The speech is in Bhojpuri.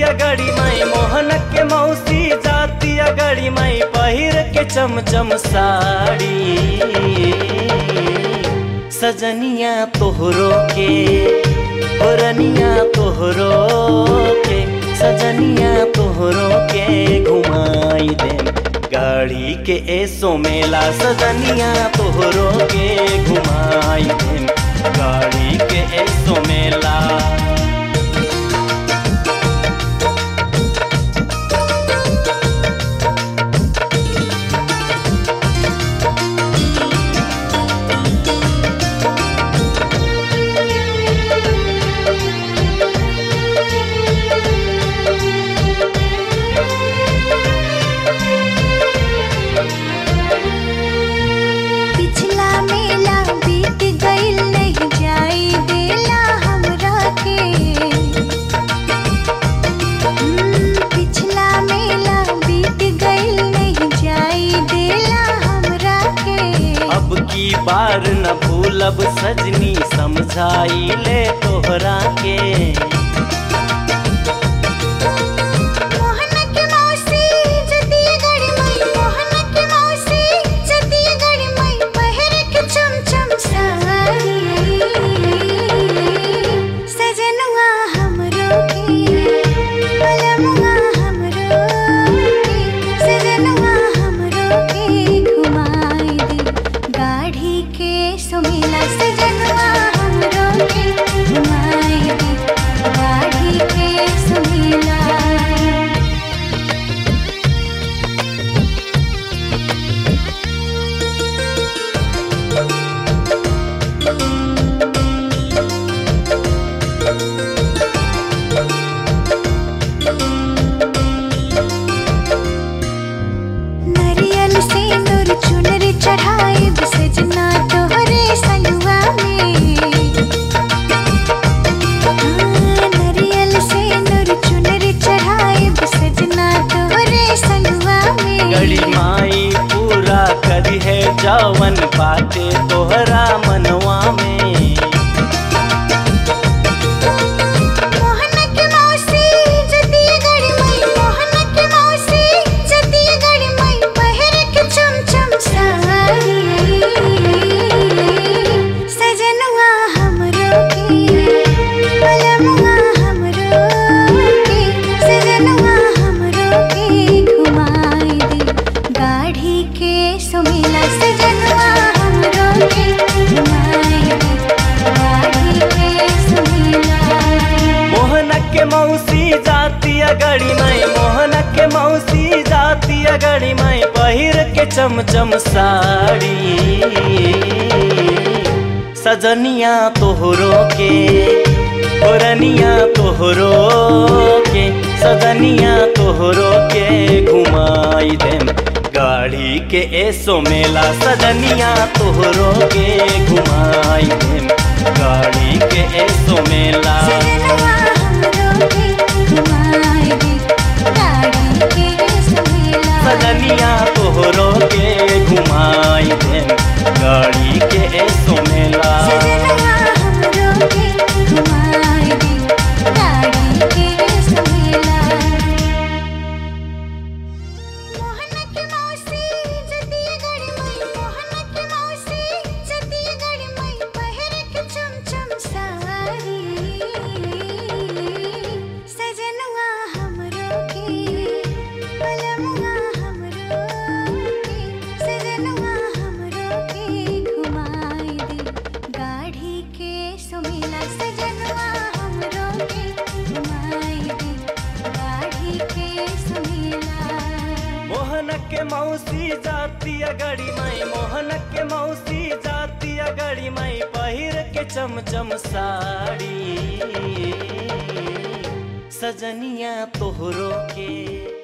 गड़ी माई मोहन के मौसी जाती गड़ी माई पहिर के चमचम साड़ी सजनिया तोहरो के ओरनिया तोहरो के सजनिया तोहरो के घुमाई दे गाड़ी के एसो मेला सजनिया तोहरो के घुमाई दे गाड़ी के एसो मेला पिछला मेला बीत गइल नहीं जाई देला हमरा के हम्म, पिछला मेला बीत गइल नहीं जाई देला हमरा के अब की बार न भूलब सजनी समझाई ले तोहरा के मोहन के मौसी जतिया गड़ी मई मोहन के मौसी जतिया गड़ी मई पहिर के चमचम साड़ी सजनुआ हमरो के पलमुआ हमरो के सजनुआ हमरो के घुमाई दे गाढ़ी के सुमिला सजनुआ हमरो के घुमाई दे गाढ़ी के सुमिला नरियल से नूर चुनर चढ़ाए सजना तोहरे सलुआ में हाँ, नरियल से नूर चुनर चढ़ाए सजना तोहरे सलुआ में गड़ी माई पूरा करी है जवन बाटे तोहरा मनवा में मोहन के मौसी जतिया गड़ी मई मोहन के मौसी जतिया गड़ी मई पहिर के चमचम साड़ी सजनुआ हमरो के पलमुआ हमरो के सजनुआ हमरो के घुमाई दे गाढ़ी के सुमिला सजनुआ हमरो के घुमाई दे गाढ़ी के सुमिला मोहन के मौसी जाती गड़ी माई मोहन के मौसी जाती गड़ी माई पहिर के चमचम साड़ी सजनिया तोहरो के ओरनिया तोहरो के सजनिया तोहरो के घुमाई देम गाड़ी के एसो मेला सजनिया तोहरो के घुमाई देम गाड़ी के एसो मेला सजनवा हमरो के घुमाई दे गाड़ी के सुमिला सजनिया तोहरो के घुमाई दे गाड़ी के एसो मेला सजनवा हमरो के घुमाई दे गाड़ी के सुमिला मोहन के मौसी जतिया गड़ी मई मोहन के मौसी जतिया गड़ी मई पहिर के चमचम साड़ी सजनुआ हमरो के पलमुआ हमरो के सजनुआ हमरो के घुमाई दे गाढ़ी के सुमिला सजनुआ हमरो के घुमाई दे गाढ़ी के सुमिला मोहन के मौसी जाती गड़ी माई मोहन के मौसी जाती गड़ी माई पहिर के चमचम साड़ी सजनिया तोहरो के